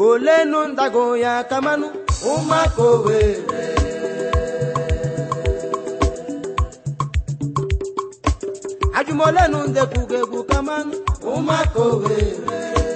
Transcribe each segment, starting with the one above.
olenu ndago ya kamanụ ụmụaka owere ajụmolenu ndekwugo egwu kamanụ ụmụaka owere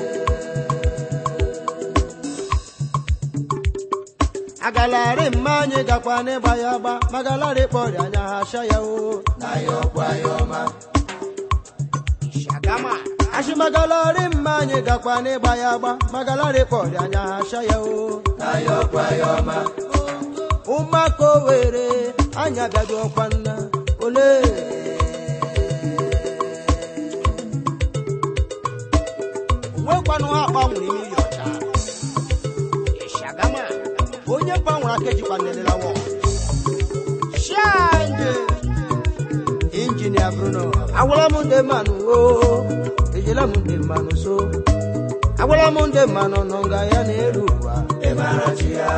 agalari mma anyị gakwa n'ịgba ya agba magalari kpọrọ anya ha sha ya o na ya ọkwa ya ọma Shagama. ashimagalari mma anyị gakwa n'ịgba ya agba magalari kpọrọ anya ha sha ya o na ya ọkwa ya ọma ụmụaka owere anyị abịaghị ọkwa nna ole Nwekwanụ ha gbanwere imi ya ọcha. Shagama. onye gbanwere aka ejikwa nelela wọ Shanje. injinia bruno agwara m ndị mmanụ o ejela m ndị mmanụ so agwara m ndị mmanụ nọ nga ya na-eru ụwa ịmara chi ya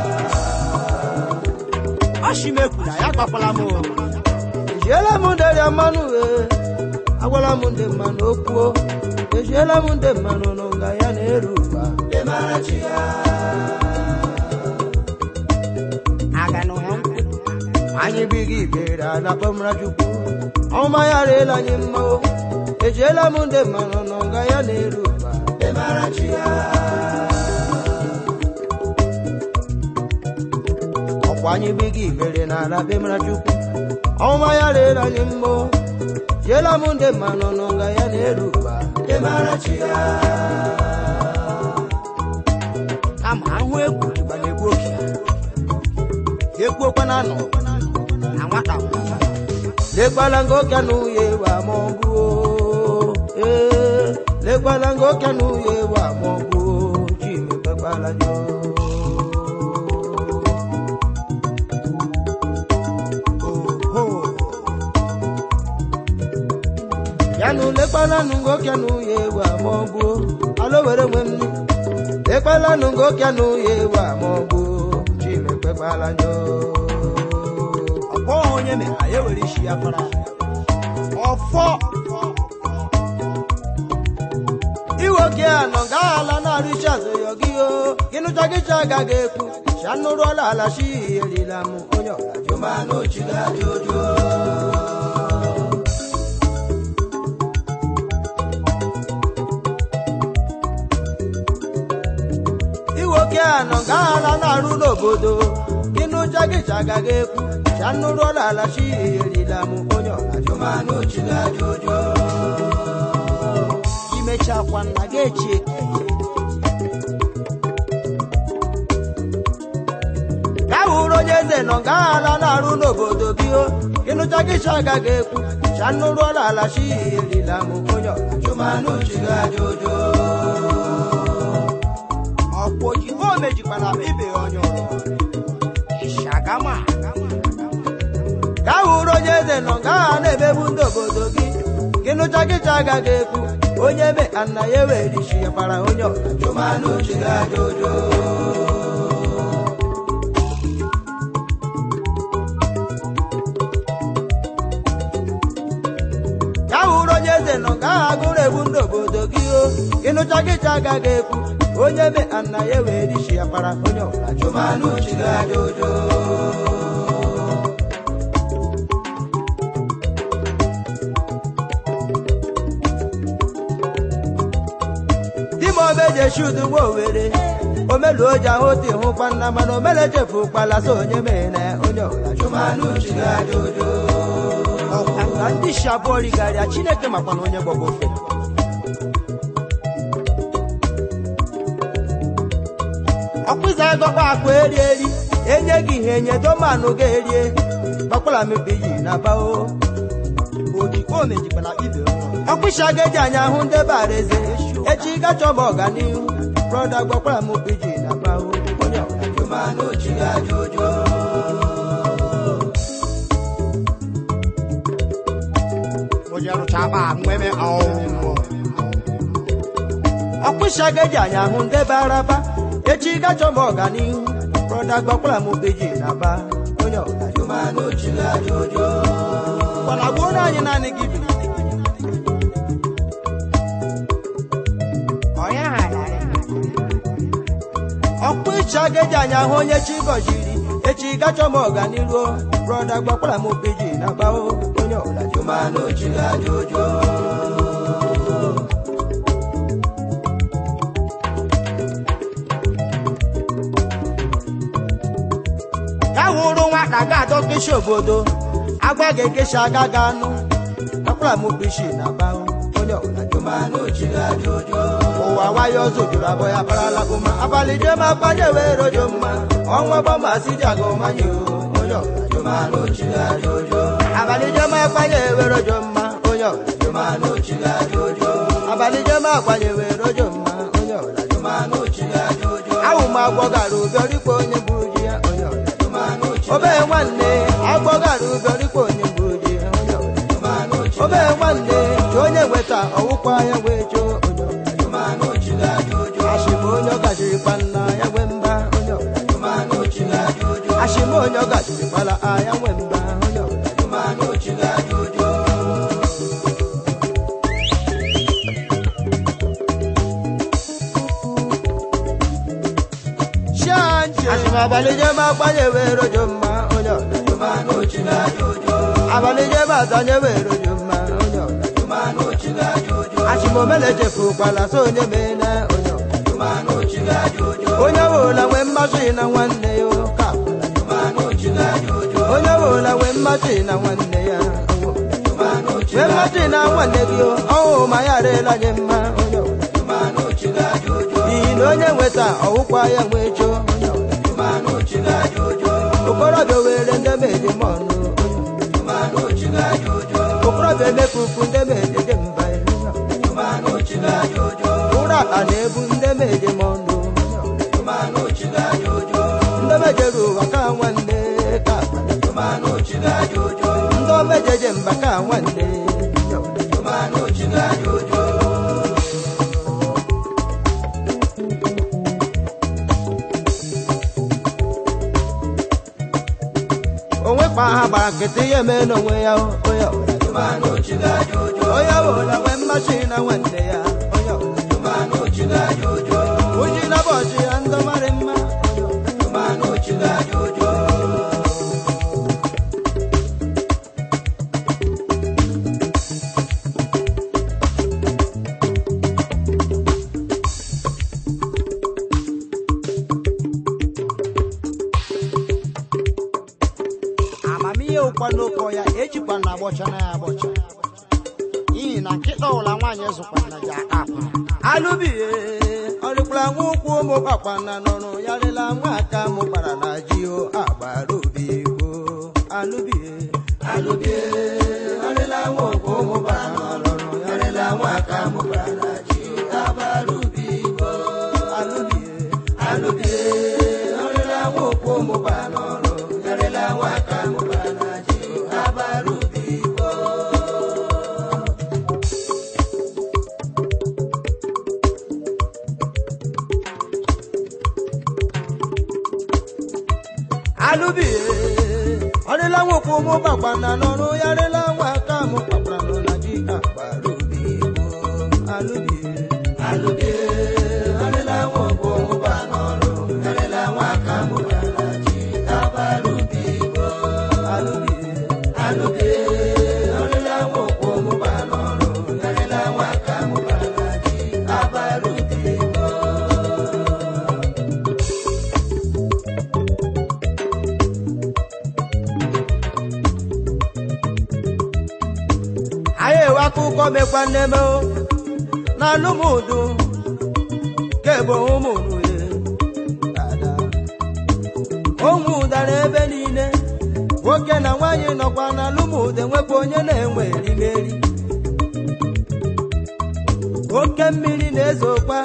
Ọshimekwu na ya gbakwala m o. ejiela m ndị rịa mmanụ e agwara m ndị mmanụ okwuo ejiela m ndị mmanụ nọ nga ya na-eru ụwa ịmara chi ya Aga nụ ya nkwụ. anyị bighị ibere ala kpọmra chukwu ọma ya rịela anyị mma o ejiela m ndị mmanụ nọ nga ya na-eru ụwa ịmara chi ya ọkwa anyị bighị ibere n'ala bemara chukwu ọma ya rịela anyị mma o jiela m ndị mmanụ nọ nga ya na-eru ụwa ịmara chi ya Kama ahụ egwu dịkwa na-egbu oke. ekwuokwa na anọ Na nwata nwata. lekwala ngoke n'uye wa mọgbu ee lekwala ngoke n'uye wa mọgbu chime kpekwala nyo Oho. yanụ lekwala nụ ngoke n'uye wa mọgbu alo were nwe m lekwala nụ ngoke n'uye wa mọgbu chime kpekwala nyo Ọkpọ onye mere ya ewere isi ya fara. Ọfọ. iwoke anọ gaala na-arụ isi azụ yọ gị o gịnụcha gịcha agaghị ekwu chanụrụọla ala shi erila m onye ọlajụ mana ochigadị ojo iwoke anọ gaala na-arụ n'obodo gịnụcha gịcha agaghị ekwu chanụrụọla ala shi erila m onye ọlajụ mana ochigadị ojo Imechakwa nna gị echi ka hụrụ onye eze nọ nga ala na-arụ n'obodo gị o ịnụcha gị cha agaghị ekwu cha nụrụọla ala chi erila m onye ọchụmanụ chigaja ojo ọkwa ojibo mejikwara ibe ya onye ọrụ. Shagama. ka hụrụ onye eze nọ nga ala na-emegbu ndị obodo gị ịnụcha gị cha agaghị ekwu onye be ana ya ewere isi ya kpara onye ọchụmanụ chigaja ojo ka hụrụ onye eze nọ ka aha gụrụ egbu ndị obodo gị o ịnụcha gịcha agaghị ekwu onye be ana ya were isi ya kpara onye ọbụla chụmanụ chigaja ojo dimobe jeshi udugbo owere omelu oji ahụ ti hụkwa nna mana omele chefu kpala so onye mere onye ọbụla chụmanụ chigaja ojo Ọkwa ka ndị isi abụọ righarịa Chineke makwana onye gbọgbọ ofe. ọkpụzi agọkpa akpa eri eri enye gị ihe enye domanụ ga-erie gbakwala mepe yi na bao Ojibo mejikwara ibe ya onye ọrụ. ọkpụisi aga eji anya hụ ndebe araeze echi gachọ m ọganihu brọda gbakwala m piji na bao onye ọbụla chigaja ojo Onye rụchaba nweme ọnwụ. ọkpụisi aga eji anya hụ ndebe araba echi gachọ m ọganihu brọda gbakwala m piji na ba onye ọbụla chigaja ojo Gbana gbuo anyị naanị gị bi. Onye ghara ya. chageji anya hụ onye chi gọziri echi gachọ m ọganiru brọda gbakwara m piji na gbao onye ọbụla jụmanụ chi ajụjụ ya hụrụ nwata ga-adọ keshi obodo agwa ga-ekeshi aga ga anụ gbakwara m piji na gbao onye ọbụla jụmanụ chi ajụjụ ụwa nwayọ ọzọ jụrụ abụọ ya parala ụma abalị jem akpanye wee rojo mma ọnwa bọmasị ji aga ụmanye onye ọbụla jụmanụ chi ajụjụ abalị jem akpanye wee rojo mma onye ọbụla jụmanụ chi ajụjụ abalị jem akpanye wee rojo mma onye ọbụla jụmanụ chi ajụjụ awụ m agwọ gara ụbịọrikwa onye gburu ji ya onye ọbụla jụmanụ chi obee nwanne agwọ gara ụbịọrikwa onye gburu ji ya onye ọbụla jụmanụ chi obee nwanne chi onye nweta ọwụkwa ya wee choo onye ọbụla jụmanụ chi ajụjụ ashịma onye ọ gajirikwa nna ya nwe mba onye ọbụla jụmanụ chi ajụjụ ashịma onye ọ gajirikwala aya nwe mba onye ọbụla jụmanụ chi ajụjụ ashịma abalị jem agbanye wee rojo mma onye ọbụla jụmanụ chi ajụjụ abalị jem azanye wee rojo mma onye ọbụla jụmanụ chi ajụjụ ashịma omele chefukwala so onye mee na onye ọbụla jụmanụ chi ajụjụ onye ọbụla nwee mmasị na nwanne ya ka jụmanụ chi ajụjụ onye ọbụla nwee mmasị na nwanne ya nwee mmasị na nwanne gị ọhụ ma ya arịla nye mma onye ọbụla jụmanụ chi ajụjụ n'ihi na onye nweta ọwụkwa ya nwee choo onye ọbụla jụmanụ chi ajụjụ okorobịa were ndị meje m ọnụ jụmanụ chi ajụjụ okorobịa emefufu ndị meje dị mba jụmanụ chi ajụjụ ụra ala na-ebu ndị meje m ọnụ jụmanụ chi ajụjụ ndị mejere ụwa ka nwanne ka jụmanụ chi ajụjụ ndị omejeje mba ka nwanne jụmanụ chi ajụjụ onwe kpa ha gbara nkịtị ihe mee n'onwe ya onye ọbụla jụmanụ chi ajụjụ onye ọbụla nwee mmasị na nwanne ya onye ọbụla jụmanụ chi ajụjụ uji na bọchị ya ndị marị mma onye ọbụla jụmanụ chi ajụjụ amamihe ụkwa n'oke ọya ejikwa na agbọcha na ya agbọcha n'ihi na nkịta ụla nwaanyị zụkwa na ji aka akwa alụbie ọrịkwara nwa ụkwụ ụmụ kpakwana n'ọrụ ya rịla nwa aka mụ gbara na ji o agbara obi igbo alụbie alụbie ọrịla nwa ụkwụ ụmụ kpakwana n'ọrụ ya rịla nwa aka mụ gbara na ji o agbara obi igbo alụbie alụbie ọrịla nwa ụkwụ ụmụ kpakwana n'ọrụ ya rịla nwa aka mụ gbara na ji o agbara obi igbo alụbie ọrịla nwokwu ụmụ gbakwana n'ọrụ ya rịla nwa aka mụ kpakwara nọ na ji agbara obi igbo alụbie alụbie ọrịla nwokwu ụmụ gba n'ọrụ ya rịla nwa aka mụ kpakwara na ji agbara obi igbo alụbie alụbie ọrịla nwokwu ụmụ gba n'ọrụ ya rịla nwa aka mụ kpakwara na ji agbara obi igbo anyị ewe akụkọ mekwa nneme o na alụmụdụ kebo ụmụnye dada ụmụ dara ebe niile nwoke na nwaanyị nọkwa na alụmụdụ enwekwa onye na-enwe erimeri oke mmiri na-ezokwa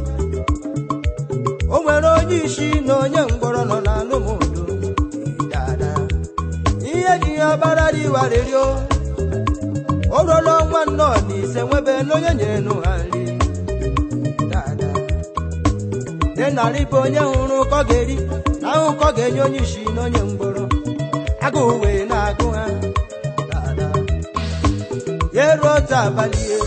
o nwere onye isi na onye mgbọrọ nọ na alụmụdụ dada ihe ji ya ọbara dị warịrịo o ruola ọnwa nnọọ na ise nwebe n'onye nyere nụ ha nri dada dị narị bụ onye hụrụ ụkọ ga-eri na ahụ ụkọ ga-enye onye isi na onye mgbọrọ agụụ wee na-agụ ha dada ya eruo otu abalị e,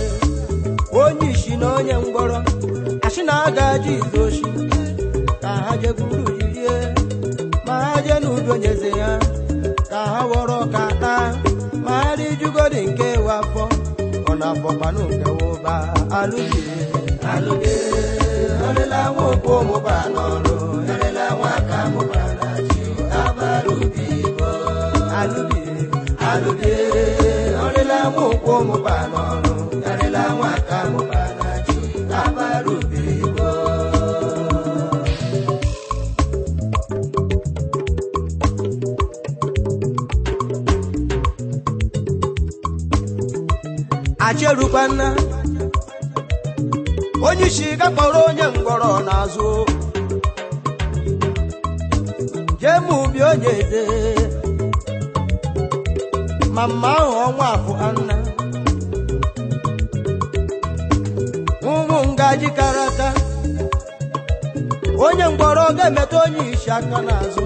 onye isi na onye mgbọrọ asị na a ga-ajụ izu oshi ka ha jegburu bọkwanụ nke ụba alụbie alụbie ọrịla nwa okwu mụba n'ọrụ ọrịla nwa aka mụba na chi abara ubi ibo alụbie alụbie ọrịla nwa okwu mụba n'ọrụ ọrịla nwa aka mụba na chi abara ubi ibo acherukwana onye isi gakpọrọ onye mgbọrọ n'azụ jee ma ubi onye eze ma mma ahụ ọnwa afọ anna ụmụ ngaji kara aka onye mgbọrọ ga-emeta onye isi aka n'azụ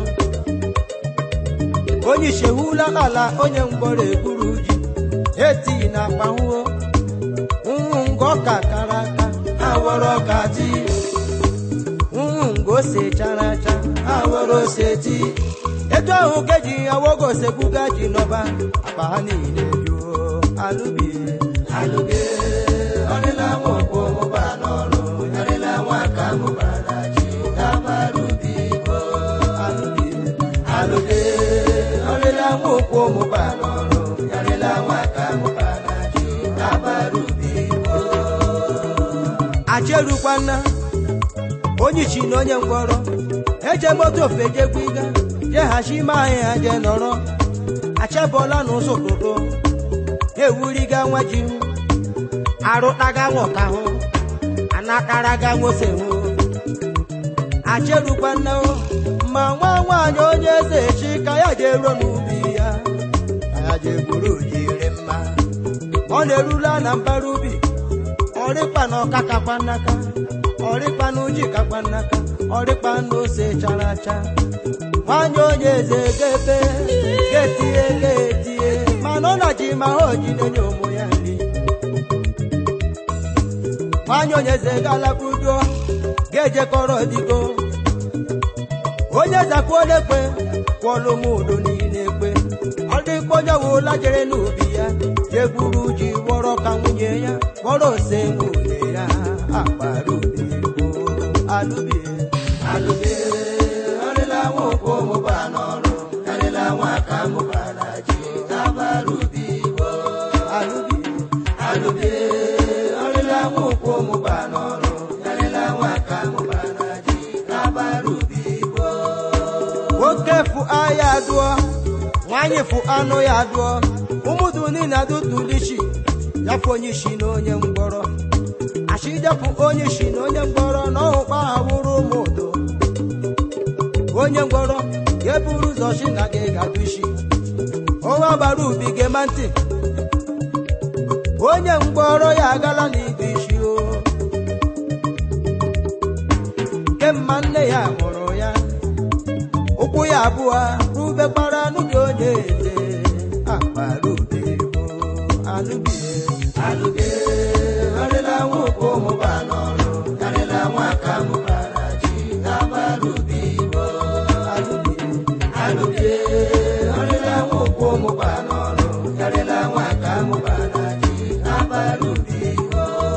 onye isi ehula ala onye mgbọrọ egburu ji etighi na akpanwuo ụmụ nga ọka kara aka awọrọ ọka ti ụmụ nga ose chara acha awọrọ ose ti etu ahụ ka eji awogo osegbuga ji nọba akpa ha niile juo alụbie alụbie ọrịla nwa okwu mụba n'ọrụ ọrịla nwa aka mụba na ji dabara ubi igbo alụbie alụbie ọrịla nwa okwu mụba n'ọrụ ọrịla nwa aka mụba na ji dabara ubi igbo acherukwana onye ichi na onye ngwọrọ eje moto ofe jegbu iga jeghachi ime ahịa je nọrọ achebọla n'ụzọ ụtụtụ ewuriga nwa ji hụ arụtaga nwọka hụ anakaraga nwose hụ acherukwana ma nwa nwaanyị onye eze echi ka ya je ruo n'ubi ya ka ya je gburu jiri mma ọ na-erula na mbara ubi ọrịkpa na ọka kakwa nnaka ọrịkpa na uji kakwa nnaka ọrịkpa na ose chara acha nwanyị onye eze ga-ebe ga-etinye ga-etinye mana ọ na ji ma ha oji na-enye ụmụ ya nri nwanyị onye eze ga-alakpudo ga-ejekọrọ digo onye zakwuolekwe kwọlụ m udo niile ekwe ọ dịkwa onye wụla jere n'ubi ya jegburu ji gwọrọ ka nwunye ya gwọrọ ose nwunye ya akpara ubi igbo alụbie alụbie ọrịla nwa okwu mụba n'ọrụ ọrịla nwa aka mụba na ji abara ubi igbo alụbie alụbie ọrịla nwa okwu mụba n'ọrụ ọrịla nwa aka mụba na ji abara ubi igbo nwoke fụ aya dụọ nwanyị fụ anụ ya dụọ ụmụdụ niile adụtụlichi yafu onye isi na onye mgbọrọ achijapụ onye isi na onye mgbọrọ na ọhụkpa ha wụrụ ụmụ udo onye mgbọrọ ya buru ụzọ chi na gị gadụ isi ọnwa gbara ubi gema ntị onye mgbọrọ ya agala n'idu isi o kemma nne ya mụrụ ya ụkwụ ya abụọ rube gbara n'ubi onye eze akpara ubi bụ alụbie alụbie arịla nwa okwu mụba n'ọrụ karịla nwa aka mụbara ji abara ubi bụ alụbie alụbie arịla nwa okwu mụba n'ọrụ karịla nwa aka mụbara ji abara ubi bụ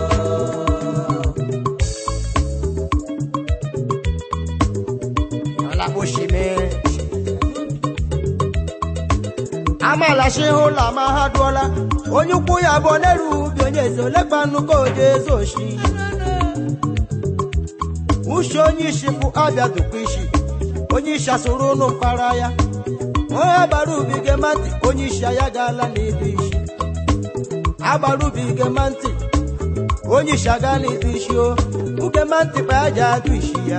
ọlakposhime amalachi ụlọ ma ha dụọla onye ukwu ya bụ n'elu ubi onye eze olekpa nnukwu oje eze oshi uche onye isi bụ abịa dụkwa isi onye isi asụrụ ụnụ mkpara ya onye agbara ubi gema ntị onye isi ya gaala n'idu isi agbara ubi gema ntị onye isi aga n'idu isi o ugema ntị kpa ya ji adụ isi ya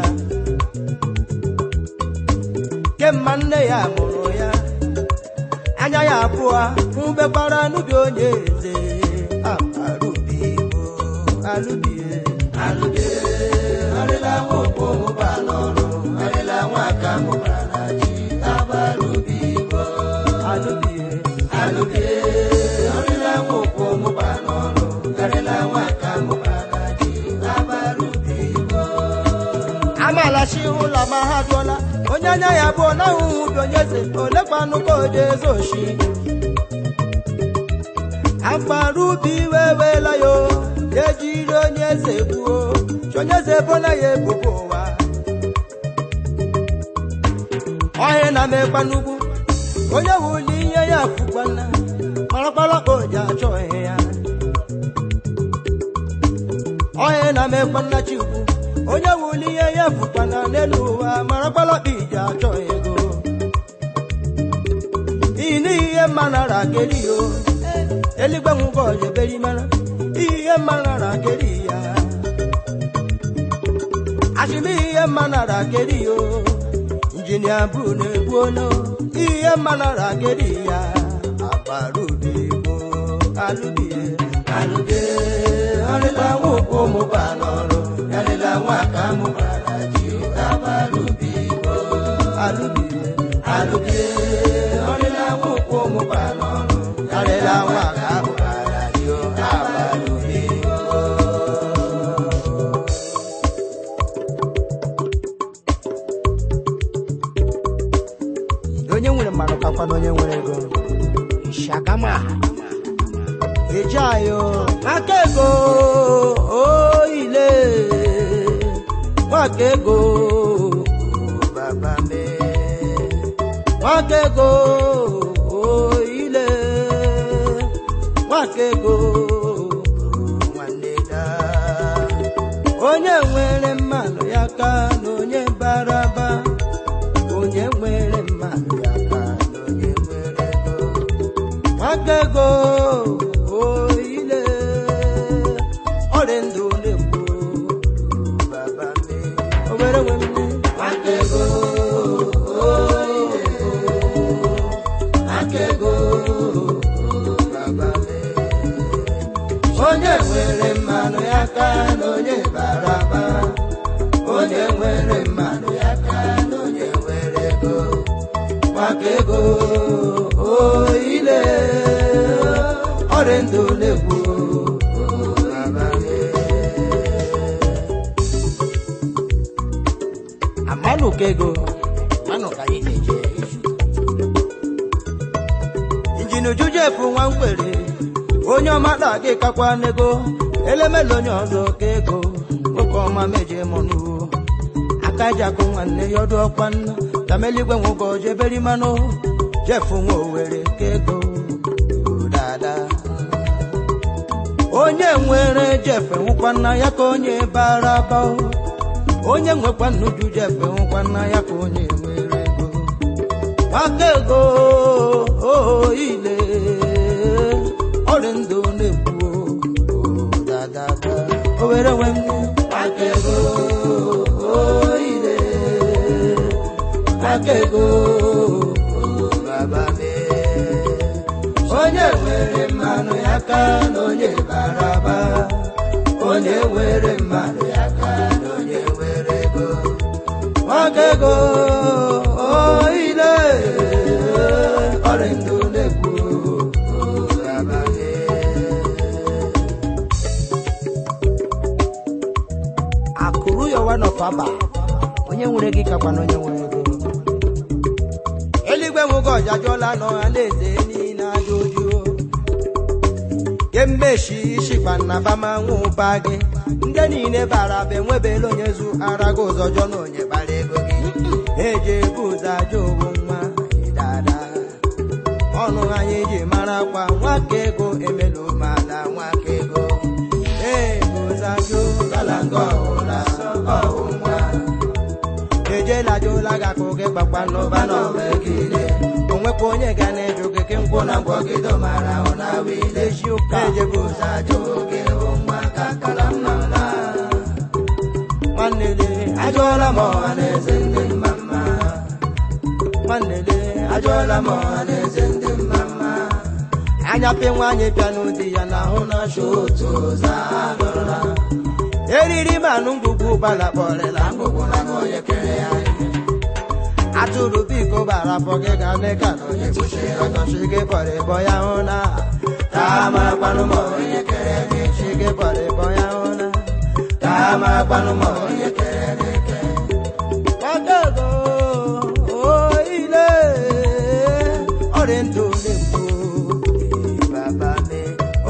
kemma nne ya mụrụ ya anya ya abụọ mbegbara n'ubi onye eze abarubi igbo alụbie alụbie arịla nwa okpo mụba n'ọrụ arịla nwa aka mụba na ji abarubi igbo alụbie alụbie arịla nwa okpo mụba n'ọrụ arịla nwa aka mụba na ji abarubi igbo amalachi ụlọ ma ha dụọla onye anya ya abụọ na ahụhụ ubi onye eze olekwanụ ka oje eze oshi akpara ubi wewela yo ejiri onye eze gbuo chi onye eze bona ya ebubo ụwa ọhịa na mekpa n'ugwu onye wuli ihe ya fukwana kparakparakpa oji achọ ihe ya ọhịa na mekpa nna chikwu onye wuli ihe ya fukwana n'elu ụwa marakparakpa iji achọ ego iyi n'ihi ihe mma nara keri yo eluigwe nwụgo ojeberi mara ihe mma nara keri ya ashimi ihe mma nara keri yo injinia bụ na-egbu ono ihe mma nara keri ya agbarubi igbo alụbie alụbie ọrịla nwụkwụ mụba n'ọrụ yarịla nwa ka mụbara ji agbarubi igbo alụbie alụbie ọrịla nwụkwụ mụba n'ọrụ yarịla nwa ka mụbara ji agbarubi igbo onye nwere mmadụ kakwa na onye nwere ego shagama eji ayo aka ego oile nwaka ego baba me nwaka ego oile nwaka ego nwanne da onye nwere mmanụ ya ka na onye baraba onye nwere mmanụ ya ka na onye nwere ego nwaka ego oile ọrịa ndụ na-ekwu baba me obere nwe mme nwaka ego oile nwaka ego baba me onye nwere mmanụ ya ka na onye baraba onye nwere mmanụ ya ka na onye nwere ego maka ego oile ọrịa ndụ na-egbu amanụ ka ego manụ ka anyị na-eje izu injin ujuju efu nwa mgbere onye ọma da gị kakwa n'ego elemela onye ọzọ ka ego nwoke ọma meje mọnụ aka ji akụ nwanne ya ọdụ ọkwa nna tameligwe nwogo jeberi manụ jefu nwa owere ka ego dada onye nwere jefe nwụkwa nna ya ka onye bara aba onye nwekwa nnuju jefe nwụkwa nna ya ka onye nwere ego maka ego oile ọrịa ndụ na-ekwu dadada o were nwe m maka ego oile maka ego baba me onye nwere mmanụ ya ka na onye baraba onye nwere mmanụ ya ka na onye nwere ego maka ego oile ọrịa ndụ na-ekwu baba me akụrụ ya one of aba onye nwere gị kakwa na onye nwere ego eluigwe nwoke ọjajụọla n'ọha na-eze niile aja ojuo kemmechi ishikpa na bama nwụba gị ndị niile bara be nwebela onye zu ara gị ụzọ jọ na onye kpara ego gị eji ebu ụzọ aja owu nwa dada ọnụ anyị ji mara kwa nwaka ego emela ụmụala nwaka ego ego zajụ galanga ọhụla ọhụ nwa ejela jụla gị akụ gị gbakwa n'ụba n'ọbegide onwekwa onye ga na-eju gị ke nkwụ na mgbọgide mara ahụ na wile ji ụka ejebu ụzọ ajụ gị bụ nwa ka kala mma mma nwanne le ajụọla m ọha na eze ndị mma mma nwanne le ajụọla m ọha na eze ndị mma mma anya pe nwaanyị bịa n'ụdị ya na ahụ na asha otu ụzọ agụrụla eriri manụ ngwugwu gbala kpọrịla ngwugwu na onye kere ya atụrụ biko bara afọ gị ga dị ka na onye kpuchiri ọtọchi gị kpọrọ ịbọ ya hụ na ka mara kpanụ ma onye kere gị chi gị kpọrọ ịbọ ya hụ na ka mara kpanụ ma onye kere gị ke ọdọgo oile ọrịa ndụ na-ekwu baba me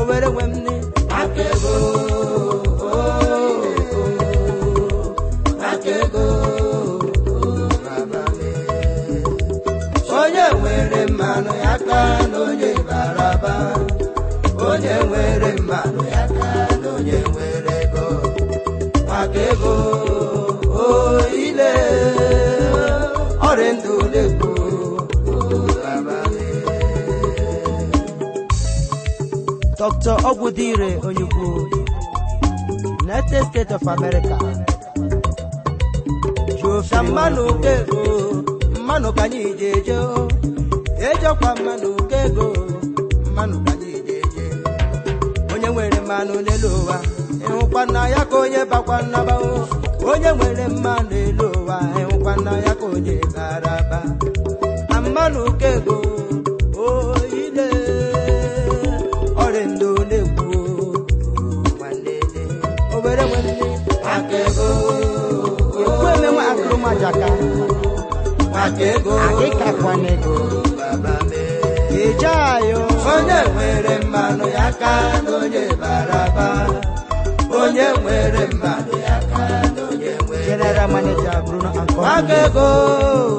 maka ego o ile ọrịa ndụ na-ekwu dr ogwudire onyukwu united states of america ka mmanụ ka ego mmanụ ka anyị ji eje o. ejekwa mmanụ ka ego mmanụ ka anyị ji eje onye nwere mmanụ n'elu ụwa ịhụkwa nna ya ka onye bakwa nnaba o onye nwere mmanụ n'elu ụwa ịhụkwa nna ya ka onye bara aba na mmanụ ka ego oile ọrịa ndụ na-ekwu nwanne obere nwanne aka ego ekwu emenwe akụrụmajaka maka ego agịkakwana ego baba mee eje ayo onye nwere mmanụ ya ka na onye bara aba onye nwere mmanụ ya ka na onye nwere general manager bruno maka ankọ ego